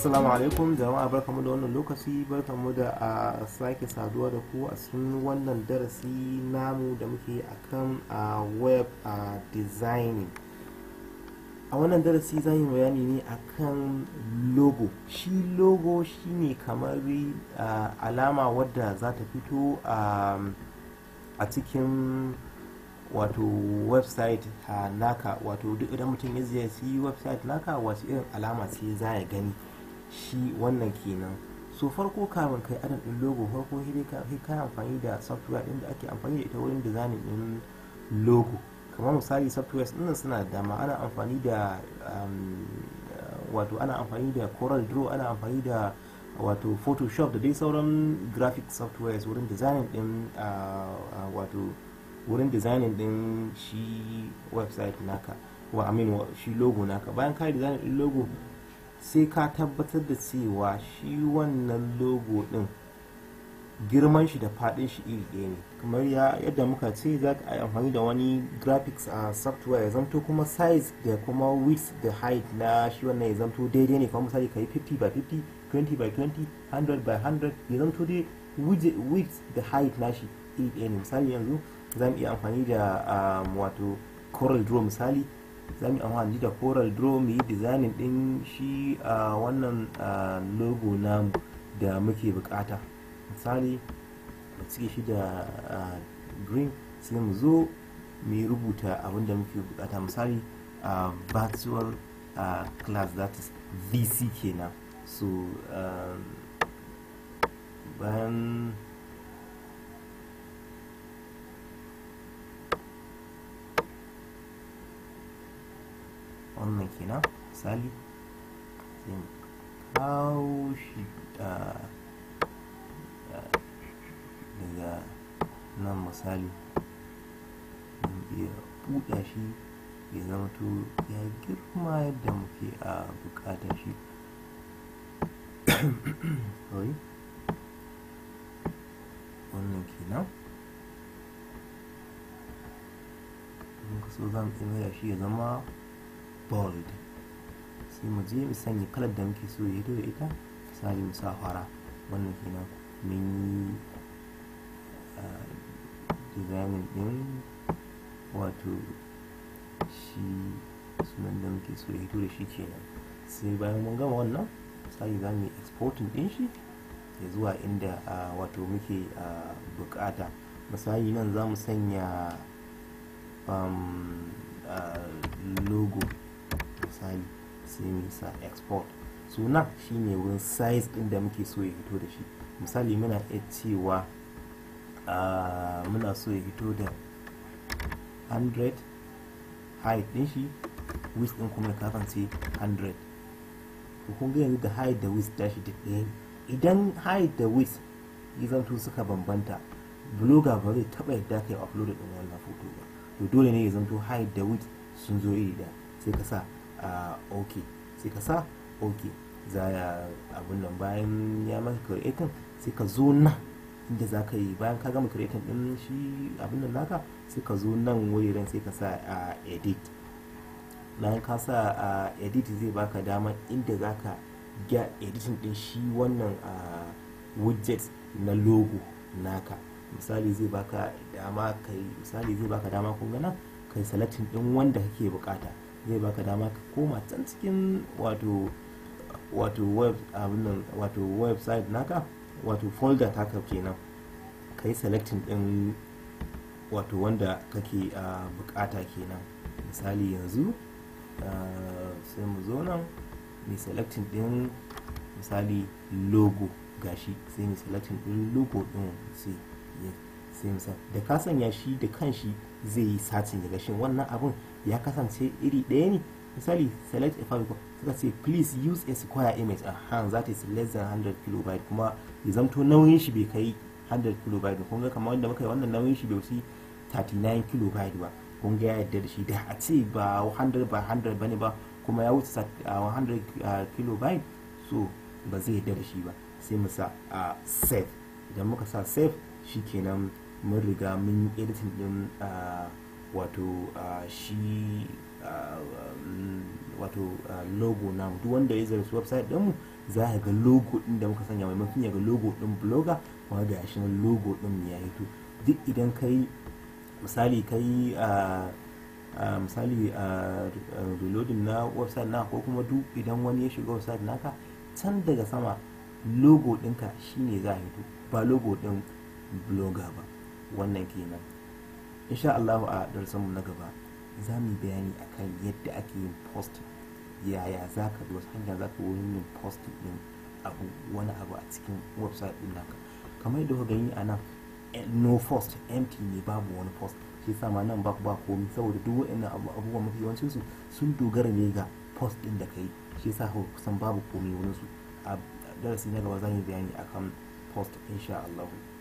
assalamu alaikum jama'a barkamu da wannan lokaci barkamu da a sake saduwa da ku a cikin wannan darasi namu da muke akan a web a designing a wannan darasi za yi bayani ne akan logo shi logo shine kamar alama wadda za ta fito a cikin wato website ha naka wato duk idan mutum ya ziyarci website naka wasu irin alama ce za ya gani shi wannan kenan so farko kamin kai adam din logo farko sai ka amfani da software din da ake amfani da ita wurin designing din logo kamar misali software din suna da dama ana amfani da wato ana amfani da coral draw ana amfani da wato photoshop da dai sauran graphic softwares wurin designing din wato wurin designing din shi website naka wa amin shi logo naka bayan ka designing din logo sai ka tabbatar da cewa shi wannan logo din girman shi da fadin shi iri ɗaya ne kamar yadda muka ce za ka yi amfani da wani graphics a software ya zamto kuma size da kuma width da height na shi wannan ya zamto daidai ne kamar misali ka yi 50 by 50 20 by 20 100 by 100 ya zamto dai width da height na shi iri ɗaya ne misali yanzu za mu iya amfani da wato coral draw misali za mu amfani da coral draw mu yi designing din shi a wannan logo namu da muke bukata misali mu cike shi da green sai mu zo mu yi rubuta abin da muke bukata misali virtual class that is vc kenan so bayan wannan kenan misali sai mu kawo shi daga nan misali ya buɗa shi ya zama to ya girma yadda muke a buƙatar shi sorry wannan kenan muka so za mu iya shi ya zama bold sai mu je mu sanya kalar da muke so ya da ita misali mu sa fara wannan kenan mun yi designing din wato shi sunan da muke so ya hito da shi kenan sai bayan mun gama wannan misali za mu yi exporting din shi ya zuwa inda wato muke bukata misali nan za mu sanya logo misali sai mu sa export suna shine wurin size din da muke so ya fito da shi misali muna iya cewa muna so ya fito da 100 height din shi width din kuma ya kasance 100 kun ga yanzu da height da width tashi duk ɗaya idan height da width ya zanto suka bambanta blogger ba zai taɓa yadda ka yi upload din wannan foto ba to dole ne ya zanto height da width sun zo iri da sai ka sa ok sai ka sa ok za ya abin nan bayan ya maka creating sai ka zo nan inda za ka yi bayan ka gama creating din shi abin nan naka sai ka zo nan wuriren sai ka sa edit bayan ka sa edit zai baka dama inda za ka ga editing din shi wannan widget na logo naka misali zai baka dama kai misali zai baka dama kun ga nan kai selecting din wanda kake bukata zai baka dama ka koma can cikin wato wato web abin wato website naka wato folder taka kenan kai selecting din wato wanda kake bukata kenan misali yanzu sai mu zo nan mai selecting din misali logo gashi sai mu selecting din logo din sai sai mu da ka sanya shi da kanshi zai yi satin daga shin wannan abun ya kasance iri ɗaya ne misali select a file suka ce please use a square image a hand that is less than 100 kilobyte kuma ya zamto nauyin shi bai kai 100 kilobyte kun ga kamar wanda muka yi wannan nauyin shi bai wuce 39 kilobyte ba kun ga ya yadda da shi da a ce ba 100 by 100 bane ba kuma ya wuce 100 kilobyte so ba zai yadda da shi ba sai mu sa save idan muka sa save shikenan mun riga mun yi editing din wato shi wato logo namu duk wanda ya zarci website ɗinmu za ka ga logo ɗin da muka sanya maimakon ya ga logo ɗin blogger kuma ga shi nan logo ɗin ya hito duk idan ka yi misali ka yi misali reloading na website na ko kuma duk idan wani ya shiga website naka can daga sama logo ɗinka shine za a hito ba logo ɗin blogger ba wannan kenan insha Allah a darsanmu na gaba za mu bayani akan yadda ake yin post yaya za ka bi wasu hanya za ka wurin yin post din abu wani abu a cikin website din naka kamar yadda kuka gani a nan no post empty ne babu wani post shi yasa ma nan ba ba komai saboda duk waɗannan abubuwan mafi yawancin su sun dogara ne ga post din da kai shi yasa kusan babu komai wurin su a darasi na gaba za mu bayani akan post insha Allah